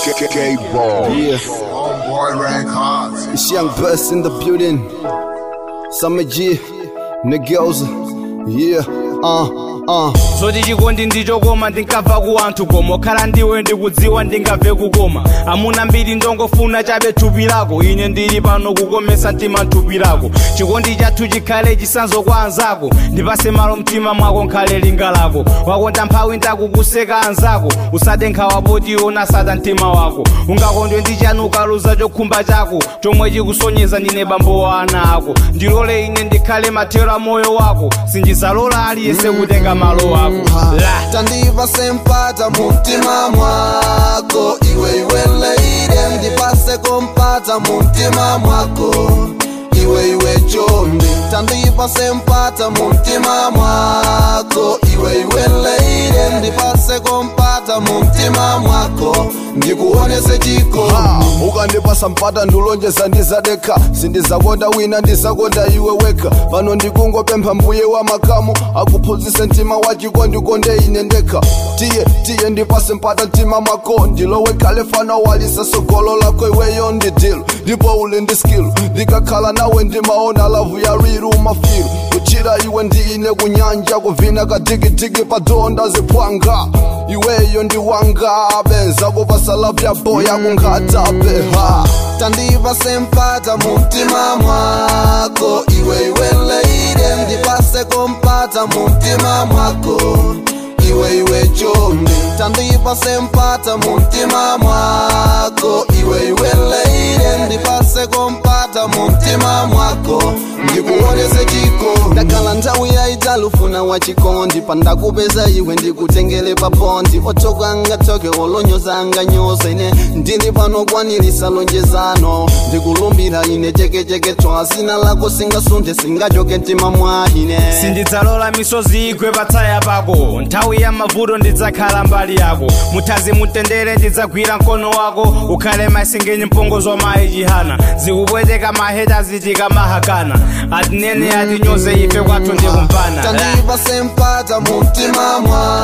K-Ball. Yeah, Homeboy Records. it's Young Bus in the building. Summer G, Niggas. Yeah, uh, uh. zoti chikondi ndichokoma ndinkamva ku anthu koma okhala ndiwe ndikudziwa ndingamve kukoma amuna mbiri ndongofuna chabe thupi lako ine ndili pano kukomesa mtima thupi lako chikondi chathu chikhale chisanzo kwa anzako ndipase malo mtima mwako nkhale linga lako wakonda mphawi ndakukuseka anzako usade nkhawa poti ona sada mtima wako ungakondwe ndi chanu ukaluza chokhumba chako chomwe chikusonyeza ndine bambo wa ana ako ndilole ine ndikhale mathero a moyo wako sinjisalola aliyense kutenga malo wako la tandiva sempata mumtima mwako iwe iwe leire ndipase kompata mumtima mwako iwe iwe chombi tandiva sempata mumtima mwako iwe iwe leire ndipase kompata mumtima mwako ndikuonese chiko ukandipasa mpata ndulonjeza ndizadekha sindizakonda wina ndizakonda iwe wekha pano ndikungopempha mbuye wa makamu akuphunzitse mtima wachiko ndikonde ine ndekha tiye tiye ndipase mpata mtima mwako ndilowe khale fana walisa sogolo lako iweyo ndidilo ndipo uli ndi skill ndikakhala nawe ndimaona lavu ya riru mafiru kuchira iwe ndiine kunyanja kuvina kadigidigi padonda ziphwanga iweyo ndiwanga benza kupasa lavu ya boya kunkhatape ha tandiva sempata mumtima mwako iwe iwe leire ndipase kompata mumtima mwako iwe iwe chombi tandiva sempata mumtima mwako iwe iwe leire ndipase kompata mumtima mwako ndikuonese chiko ndakhala nthawi yaitalufuna wachikondi pandakupeza iwe ndikutengele papondi otokanga toke olonyozanga nyoza ine ndili pano kwanilisa lonjezano ndikulumbira ine chekecheke twa zina lako singasunthe singachoke mtima mwahine sindidzalola misozi igwe patsaya pako nthawi ya mavuto ndidzakhala mbali yako muthazi mutendere ndidzagwira mkono wako ukhale masengenye mpongozo mayi chihana zikupweteka maheta zitika mahakana atinene atinyoze ife kwathu ndikumpana tandiva sempata mumtima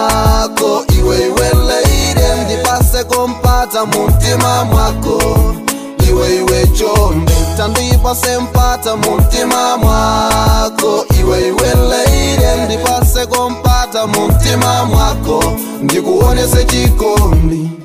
mwako iwe iwe leire ndipase kompata mumtima mwako iwe iwe chombi tandiva sempata mumtima mwako iwe iwe leire ndipase kompata mumtima mwako ndikuonese chikondi